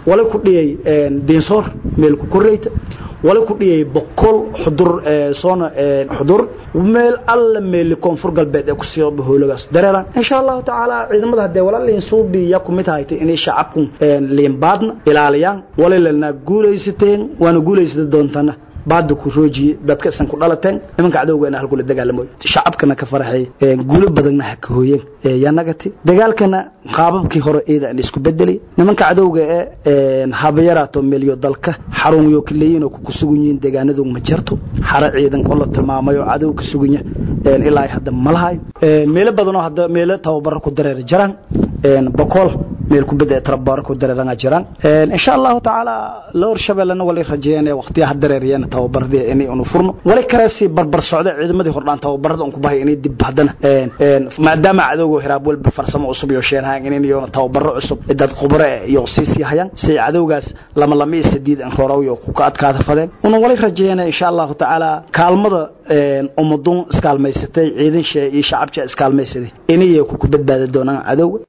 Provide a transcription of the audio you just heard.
wala ku dhiyay diinsoor meel ku koreyta wala ku dhiyay boqol xudur soona xudur meel alla meel koonfur galbeed ee ku sii bahoolagaas dareeran insha Allah taala ciidamada hadee wala liin suubi ya ku mid haytay inay shacabku liin baadna ilaaliyaan wala lana guulaysateen waana guulaysada doontana baada ku roojiye dadka san ku dhalateen nimanka cadowgeena halkula dagaalamo shacabkana ka faraxay guulo badanna ha ka hooyeen yanagati dagaalkana qaababkii hore ciida aan isku bedelay nimanka cadowga ee habayaraato meelyo dalka xarunyo kaleeyin oo ku sugan yihiin deegaanadu ma jirto xara ciidan oo la tilmaamayo cadow ka suganya ilaa hadda malahay meelo badan oo hadda meelo tababar ku dareer jiraan boqol meel ku bada tababar ku dareerana jiraan insha Allah taala loor shabeelana wali rajeeyeen waqtiyaha dareeriyeen tababarada inay unu furno wali karaasi barbar socda ciidamadii hordaan tababarada uu ku bahay inay dib hadana maadaama cadowga hiraab walba farsamo cusub iyo sheenhaan inay iyo tababaro cusub dad khubare iyo siisi hayaan si cadowgaas lama lama isdiid an roorow iyo ku adkaada fadeen unu wali rajeeyeen insha Allah taala kaalmada ummadun iskaalmaysatay ciidan shay iyo shacabka iskaalmaysaday inay ku badbaadi doonaan cadowga